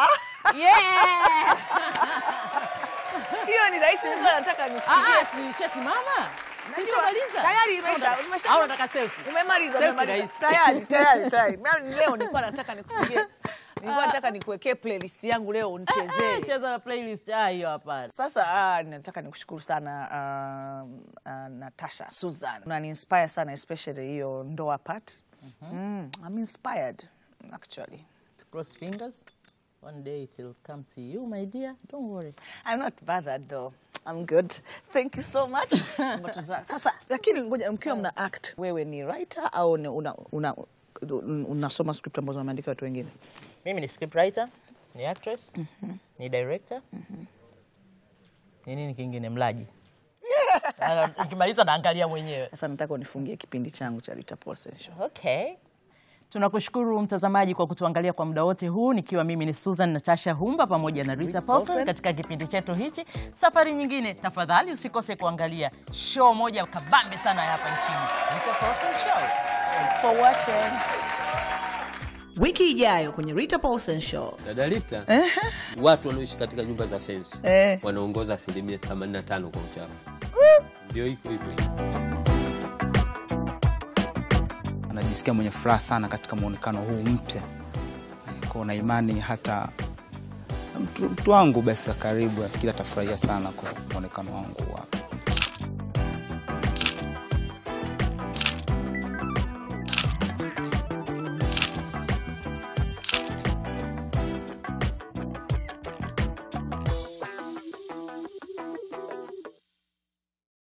Hiyo ni rahisi, mimi nataka nikupigie. Nishasimama? Najua, Tayari imesha, umesha. Au nataka selfie? Umemaliza, Selfie umemaliza. rahisi. Tayari, tayari, tayari. Mimi Leo nilikuwa nataka nikupigie. Nilikuwa nataka nikuwekee playlist yangu leo unichezee. Cheza na playlist. Ah, hiyo hapana. Sasa ah, nataka nikushukuru sana um, uh, Natasha Susan, unani inspire sana especially hiyo ndoa part. Mm, I'm inspired actually. Cross fingers. One day it will come to you, my dear. Don't worry. I'm not bothered though. I'm good. Thank you so much. But za- Sasa lakini ngoja mkiwa mna act, wewe ni writer au ni una, una un- unasoma script ambazo wameandika watu wengine? Mimi ni scriptwriter, ni actress, ni director. Ni nini kingine? Mlaji. Ah, Nikimaliza naangalia mwenyewe. Sasa nataka unifungie kipindi changu cha Rita Paulsen Show. Okay. Tunakushukuru mtazamaji kwa kutuangalia kwa muda wote huu, nikiwa mimi ni Susan Natasha Humba pamoja na Rita Paulson katika kipindi chetu hichi. Safari nyingine, tafadhali usikose kuangalia show moja kabambe sana ya hapa nchini, Rita Paulson Show. Thanks for watching. Wiki ijayo kwenye Rita Paulsen Show. Dada Rita, watu wanaoishi katika nyumba za fence Eh. wanaongoza asilimia 85 kwa uchafu. Ndio iko hivyo. Najisikia mwenye furaha sana katika muonekano huu mpya, Eh, kwa na imani hata mtu, mtu wangu basi wa karibu nafikiri atafurahia sana kwa muonekano wangu wa